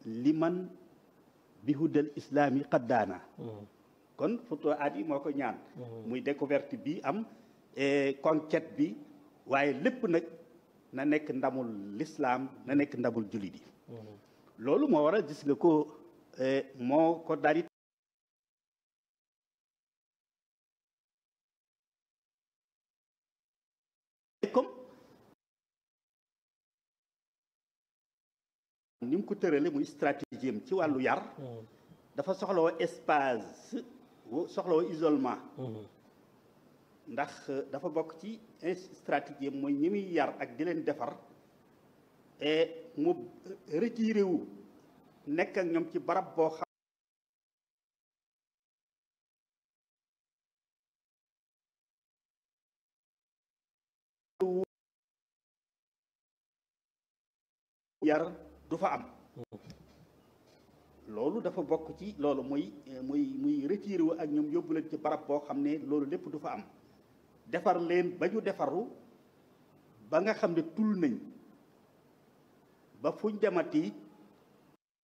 liman bihudal islaami qaddaana kon futu aat yi moo ko ñaan muy découverte bi am conquête bi waaye lépp nag na nekk ndamul lislaam na nekk ndamul jullit yi loolu moo waral gis nga ko moo ko daal di comme ni mu ko tërale muy stratégie am ci wàllu yar dafa soxlawoo espace soxlawoo isolement ndax dafa bokk ci stratégie am mooy ñi muy yar ak di leen defar et mu retiré wu nekk ak ñoom ci barab boo xam yar du fa am loolu dafa bokk ci loolu muy muy muy retiré wu ak ñoom yóbbu leen ci barab boo xam ne loolu lépp du fa am defar leen ba ñu defaru ba nga xam ne tul nañ ba fuñ demati